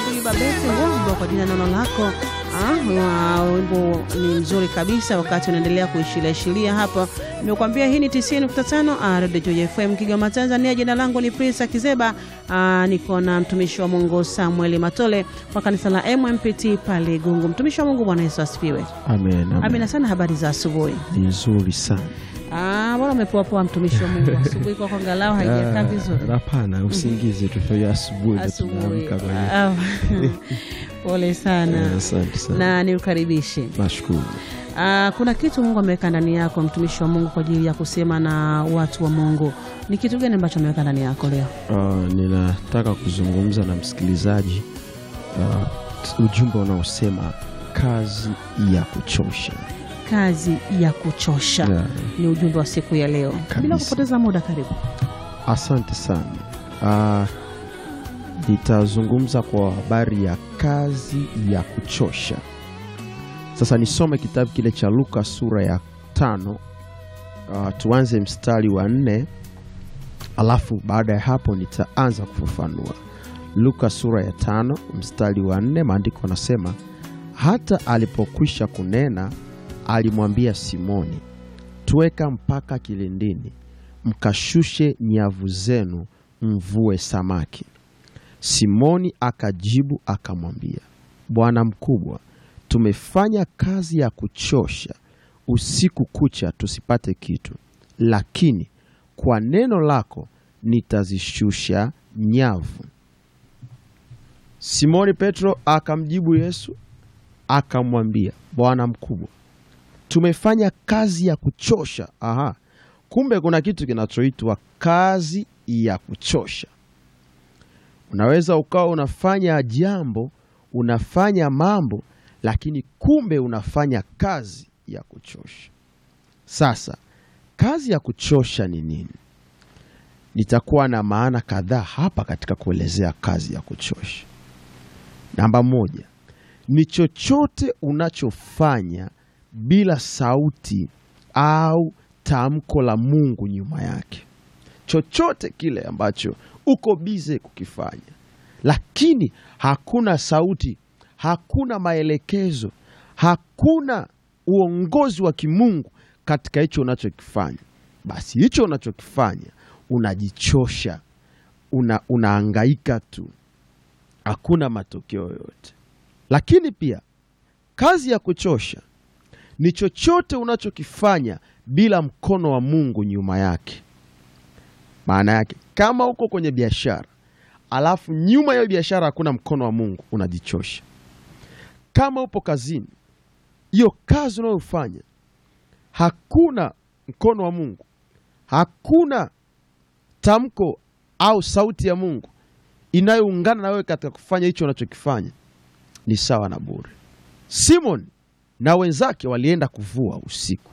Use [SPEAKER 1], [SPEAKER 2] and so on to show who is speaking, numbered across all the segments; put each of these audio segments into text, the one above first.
[SPEAKER 1] Babete Wombo kwa jina neno lako. Ah, wimbo ni mzuri kabisa. Wakati unaendelea kuishilia hapa, nimekuambia hii ni 90.5 Radio Joy FM Kigoma, Tanzania. Jina langu ni Prince Kizeba. Ah, niko na mtumishi wa Mungu Samuel Matole kwa kanisa la MMPT pale Gungu. Mtumishi wa Mungu, Bwana Yesu asifiwe.
[SPEAKER 2] Amen, amen.
[SPEAKER 1] Amina sana. Habari za asubuhi?
[SPEAKER 2] Ni nzuri sana.
[SPEAKER 1] Ah, bwana umepoa poa, mtumishi wa Mungu. Asubuhi kwako angalau haijakaa
[SPEAKER 2] Ah,
[SPEAKER 1] vizuri.
[SPEAKER 2] Hapana, usingizi tu asubuhi ndo
[SPEAKER 1] Asubuhi.
[SPEAKER 2] tunaamka kwa hiyo.
[SPEAKER 1] Ah, Pole sana.
[SPEAKER 2] Eh, Asante sana.
[SPEAKER 1] na niukaribishe.
[SPEAKER 2] Nashukuru.
[SPEAKER 1] Ah, kuna kitu Mungu ameweka ndani yako mtumishi wa Mungu kwa ajili ya kusema na watu wa Mungu. Ni kitu gani ambacho ameweka ndani yako leo?
[SPEAKER 2] Ah, ninataka kuzungumza na msikilizaji ah, ujumbe unaosema kazi ya kuchosha.
[SPEAKER 1] Kazi ya kuchosha
[SPEAKER 2] Yeah.
[SPEAKER 1] ni ujumbe wa siku ya leo. Bila
[SPEAKER 2] Kabisa.
[SPEAKER 1] kupoteza muda, karibu.
[SPEAKER 2] Asante sana. Ah, nitazungumza kwa habari ya kazi ya kuchosha. Sasa nisome kitabu kile cha Luka sura ya tano. Ah, tuanze mstari wa nne, alafu baada ya hapo nitaanza kufafanua. Luka sura ya tano mstari wa nne, maandiko anasema hata alipokwisha kunena, alimwambia Simoni, tweka mpaka kilindini mkashushe nyavu zenu mvue samaki. Simoni akajibu akamwambia, Bwana mkubwa, tumefanya kazi ya kuchosha usiku kucha tusipate kitu, lakini kwa neno lako nitazishusha nyavu. Simoni Petro akamjibu Yesu akamwambia, Bwana mkubwa, tumefanya kazi ya kuchosha. Aha, kumbe kuna kitu kinachoitwa kazi ya kuchosha. Unaweza ukawa unafanya jambo, unafanya mambo, lakini kumbe unafanya kazi ya kuchosha. Sasa kazi ya kuchosha ni nini? Nitakuwa na maana kadhaa hapa katika kuelezea kazi ya kuchosha. Namba moja ni chochote unachofanya bila sauti au tamko la Mungu nyuma yake. Chochote kile ambacho uko bize kukifanya, lakini hakuna sauti, hakuna maelekezo, hakuna uongozi wa kimungu katika hicho unachokifanya, basi hicho unachokifanya unajichosha, una, unaangaika tu, hakuna matokeo yoyote. Lakini pia kazi ya kuchosha ni chochote unachokifanya bila mkono wa Mungu nyuma yake. Maana yake kama uko kwenye biashara alafu nyuma ya hiyo biashara hakuna mkono wa Mungu, unajichosha. Kama upo kazini, hiyo kazi unayofanya hakuna mkono wa Mungu, hakuna tamko au sauti ya Mungu inayoungana na wewe katika kufanya hicho unachokifanya, ni sawa na bure. Simon na wenzake walienda kuvua usiku,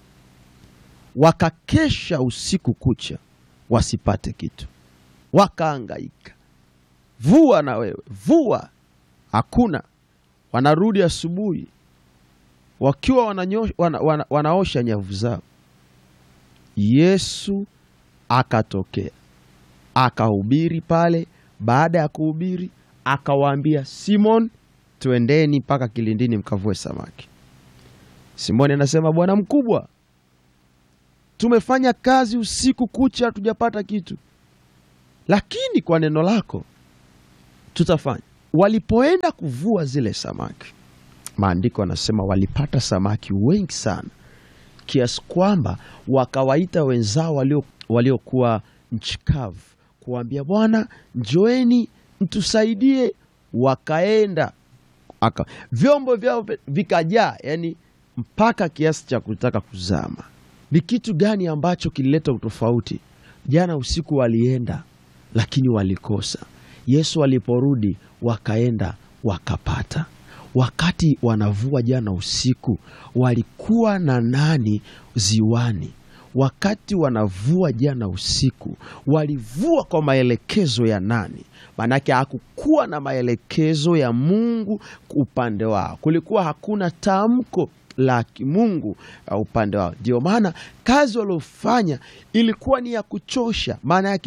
[SPEAKER 2] wakakesha usiku kucha wasipate kitu, wakaangaika, vua na wewe vua, hakuna. Wanarudi asubuhi wakiwa wananyo, wana, wana, wanaosha nyavu zao. Yesu akatokea akahubiri pale. Baada ya kuhubiri, akawaambia Simon, twendeni mpaka kilindini mkavue samaki. Simoni anasema bwana mkubwa, tumefanya kazi usiku kucha hatujapata kitu, lakini kwa neno lako tutafanya. Walipoenda kuvua zile samaki, maandiko anasema walipata samaki wengi sana, kiasi kwamba wakawaita wenzao walio waliokuwa nchi kavu kuwaambia, bwana, njoeni mtusaidie. Wakaenda aka, vyombo vyao vikajaa, yani mpaka kiasi cha kutaka kuzama. Ni kitu gani ambacho kilileta utofauti? Jana usiku walienda, lakini walikosa. Yesu aliporudi, wakaenda wakapata. Wakati wanavua jana usiku, walikuwa na nani ziwani? Wakati wanavua jana usiku, walivua kwa maelekezo ya nani? Maanake hakukuwa na maelekezo ya Mungu upande wao, kulikuwa hakuna tamko la kimungu uh, upande wao. Ndio maana kazi waliofanya ilikuwa ni ya kuchosha. Maana yake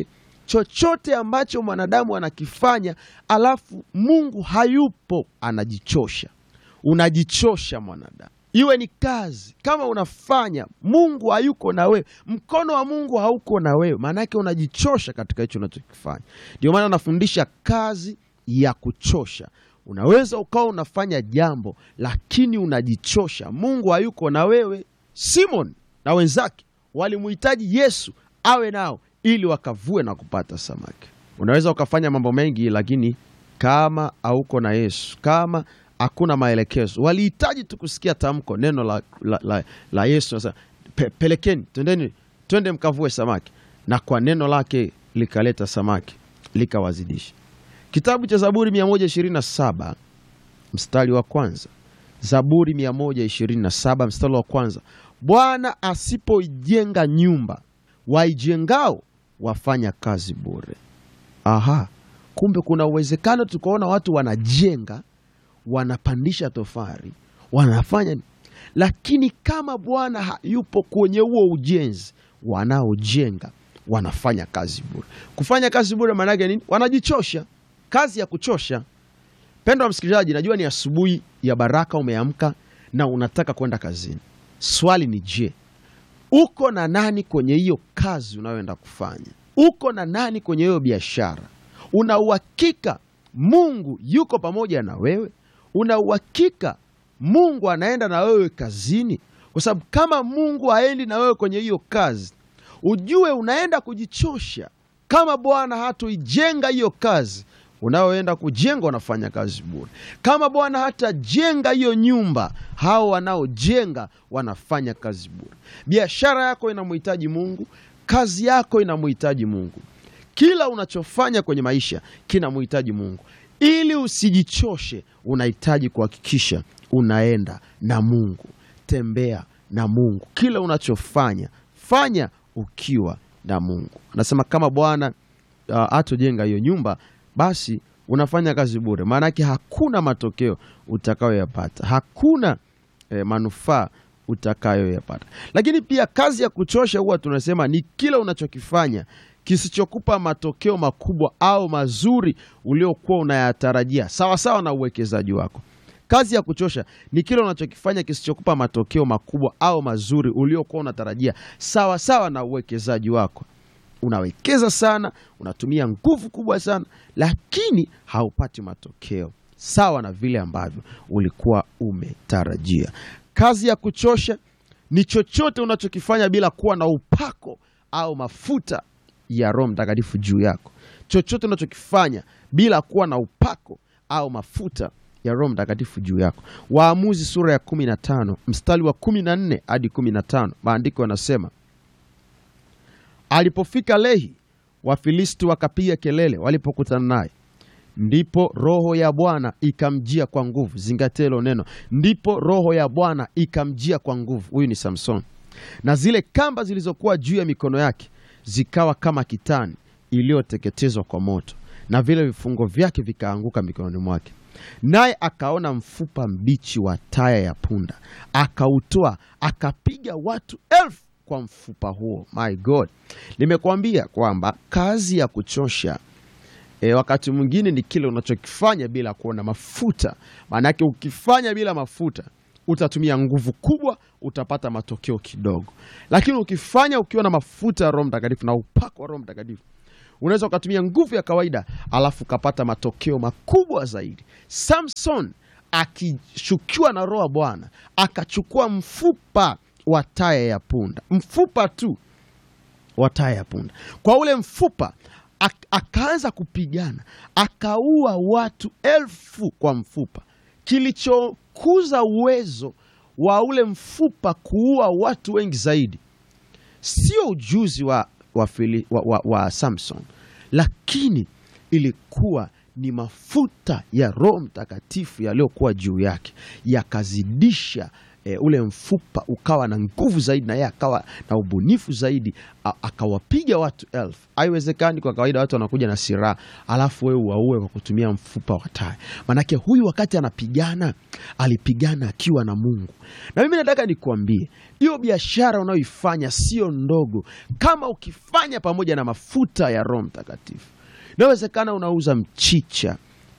[SPEAKER 2] chochote ambacho mwanadamu anakifanya alafu Mungu hayupo, anajichosha. Unajichosha mwanadamu, iwe ni kazi kama unafanya, Mungu hayuko na wewe, mkono wa Mungu hauko na wewe, maana yake unajichosha katika hicho unachokifanya. Ndio maana anafundisha kazi ya kuchosha. Unaweza ukawa unafanya jambo lakini unajichosha, Mungu hayuko na wewe. Simon na wenzake walimuhitaji Yesu awe nao ili wakavue na kupata samaki. Unaweza ukafanya mambo mengi, lakini kama hauko na Yesu, kama hakuna maelekezo, walihitaji tu kusikia tamko, neno la, la, la, la Yesu nasema, Pe, pelekeni, twendeni, twende mkavue samaki, na kwa neno lake likaleta samaki likawazidisha. Kitabu cha Zaburi 127 mstari wa kwanza. Zaburi 127 mstari wa kwanza, Bwana asipoijenga nyumba, waijengao wafanya kazi bure. Aha, kumbe kuna uwezekano tukaona watu wanajenga, wanapandisha tofari, wanafanya, lakini kama Bwana hayupo kwenye huo ujenzi, wanaojenga wanafanya kazi bure. Kufanya kazi bure maana yake nini? Wanajichosha, kazi ya kuchosha. Pendwa msikilizaji, najua ni asubuhi ya baraka, umeamka na unataka kwenda kazini. Swali ni je, uko na nani kwenye hiyo kazi unayoenda kufanya? Uko na nani kwenye hiyo biashara? Una uhakika Mungu yuko pamoja na wewe? Una uhakika Mungu anaenda na wewe kazini? Kwa sababu kama Mungu haendi na wewe kwenye hiyo kazi, ujue unaenda kujichosha. Kama Bwana hatoijenga hiyo kazi unaoenda kujenga, wanafanya kazi bure. Kama Bwana hatajenga hiyo nyumba, hao wanaojenga wanafanya kazi bure. Biashara yako inamhitaji Mungu, kazi yako inamhitaji Mungu, kila unachofanya kwenye maisha kinamhitaji Mungu. Ili usijichoshe, unahitaji kuhakikisha unaenda na Mungu. Tembea na Mungu, kila unachofanya fanya ukiwa na Mungu. Anasema kama Bwana uh, hatojenga hiyo nyumba basi unafanya kazi bure, maanake hakuna matokeo utakayoyapata, hakuna eh, manufaa utakayoyapata. Lakini pia kazi ya kuchosha huwa tunasema ni kila unachokifanya kisichokupa matokeo makubwa au mazuri uliokuwa unayatarajia, sawasawa na uwekezaji wako. Kazi ya kuchosha ni kile unachokifanya kisichokupa matokeo makubwa au mazuri uliokuwa unatarajia, sawasawa na uwekezaji wako unawekeza sana, unatumia nguvu kubwa sana, lakini haupati matokeo sawa na vile ambavyo ulikuwa umetarajia. Kazi ya kuchosha ni chochote unachokifanya bila kuwa na upako au mafuta ya Roho Mtakatifu juu yako. Chochote unachokifanya bila kuwa na upako au mafuta ya Roho Mtakatifu juu yako. Waamuzi sura ya 15 mstari wa 14 hadi 15, maandiko yanasema Alipofika Lehi, Wafilisti wakapiga kelele walipokutana naye. Ndipo roho ya Bwana ikamjia kwa nguvu. Zingatia hilo neno, ndipo roho ya Bwana ikamjia kwa nguvu. Huyu ni Samson, na zile kamba zilizokuwa juu ya mikono yake zikawa kama kitani iliyoteketezwa kwa moto, na vile vifungo vyake vikaanguka mikononi mwake. Naye akaona mfupa mbichi wa taya ya punda, akautoa, akapiga watu elfu kwa mfupa huo. My God, nimekuambia kwamba kazi ya kuchosha e, wakati mwingine ni kile unachokifanya bila kuona mafuta. Maanake ukifanya bila mafuta utatumia nguvu kubwa, utapata matokeo kidogo, lakini ukifanya ukiwa na mafuta ya Roho Mtakatifu na upako wa Roho Mtakatifu unaweza ukatumia nguvu ya kawaida alafu ukapata matokeo makubwa zaidi. Samson akishukiwa na Roho wa Bwana akachukua mfupa wa taya ya punda, mfupa tu wa taya ya punda. Kwa ule mfupa ak akaanza kupigana, akaua watu elfu kwa mfupa. Kilichokuza uwezo wa ule mfupa kuua watu wengi zaidi sio ujuzi wa, wa, Fili, wa, wa, wa Samson, lakini ilikuwa ni mafuta ya Roho Mtakatifu yaliyokuwa juu yake yakazidisha e, ule mfupa ukawa na nguvu zaidi, na yeye akawa na ubunifu zaidi, a- akawapiga watu elfu. Haiwezekani kwa kawaida watu wanakuja na silaha alafu wewe uwaue kwa kutumia mfupa wa tai. Manake huyu wakati anapigana alipigana akiwa na Mungu. Na mimi nataka nikuambie hiyo biashara unayoifanya sio ndogo, kama ukifanya pamoja na mafuta ya Roho Mtakatifu. Inawezekana unauza mchicha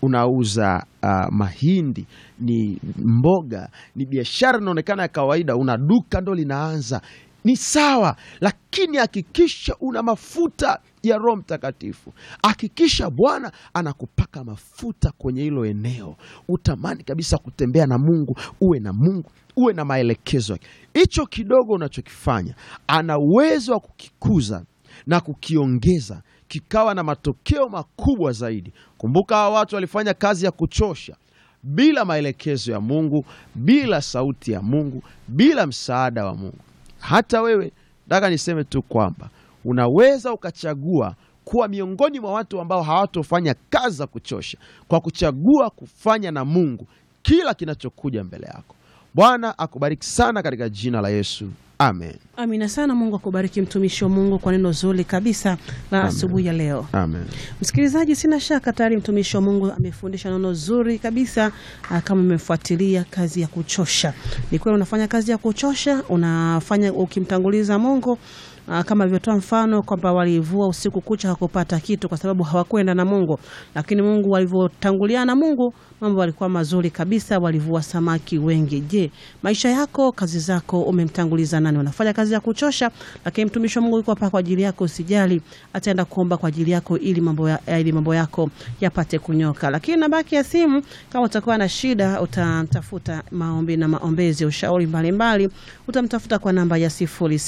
[SPEAKER 2] unauza uh, mahindi, ni mboga, ni biashara inaonekana ya kawaida, una duka ndo linaanza, ni sawa, lakini hakikisha una mafuta ya Roho Mtakatifu. Hakikisha Bwana anakupaka mafuta kwenye hilo eneo, utamani kabisa kutembea na Mungu, uwe na Mungu, uwe na maelekezo yake. Hicho kidogo unachokifanya ana uwezo wa kukikuza na kukiongeza kikawa na matokeo makubwa zaidi. Kumbuka hawa watu walifanya kazi ya kuchosha bila maelekezo ya Mungu, bila sauti ya Mungu, bila msaada wa Mungu. Hata wewe nataka niseme tu kwamba unaweza ukachagua kuwa miongoni mwa watu ambao hawatofanya kazi za kuchosha kwa kuchagua kufanya na Mungu kila kinachokuja mbele yako. Bwana akubariki sana katika jina la Yesu, amen,
[SPEAKER 1] Amina sana. Mungu akubariki mtumishi wa Mungu kwa neno zuri kabisa la asubuhi ya leo.
[SPEAKER 2] amen.
[SPEAKER 1] Msikilizaji, sina shaka tayari mtumishi wa Mungu amefundisha neno zuri kabisa. ah, Kama umefuatilia kazi ya kuchosha, ni kweli unafanya kazi ya kuchosha, unafanya ukimtanguliza Mungu. ah, Kama alivyotoa mfano kwamba walivua usiku kucha hakupata kitu kwa sababu hawakwenda na Mungu, lakini Mungu walivyotangulia na Mungu mambo yalikuwa mazuri kabisa, walivua samaki wengi. Je, maisha yako, kazi zako, umemtanguliza nani? Unafanya kazi ya kuchosha, lakini mtumishi wa Mungu yuko hapa kwa ajili yako, usijali, ataenda kuomba kwa ajili yako ili mambo ya, ili mambo yako yapate kunyoka. Lakini nambaki ya simu, kama utakuwa na shida, utamtafuta maombi na maombezi, ushauri mbalimbali, utamtafuta kwa namba ya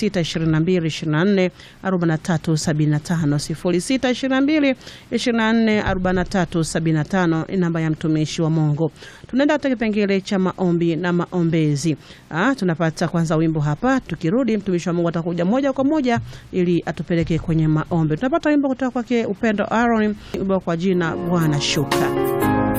[SPEAKER 1] 062224 4375 0622244375 ni namba ya mtumishi wa Mungu. Tunaenda katika kipengele cha maombi na maombezi. Ah, tunapata kwanza wimbo hapa, tukirudi mtumishi wa Mungu atakuja moja kwa moja ili atupeleke kwenye maombi. Tunapata wimbo kutoka kwake Upendo Aaron, wimbo kwa jina Bwana Shuka.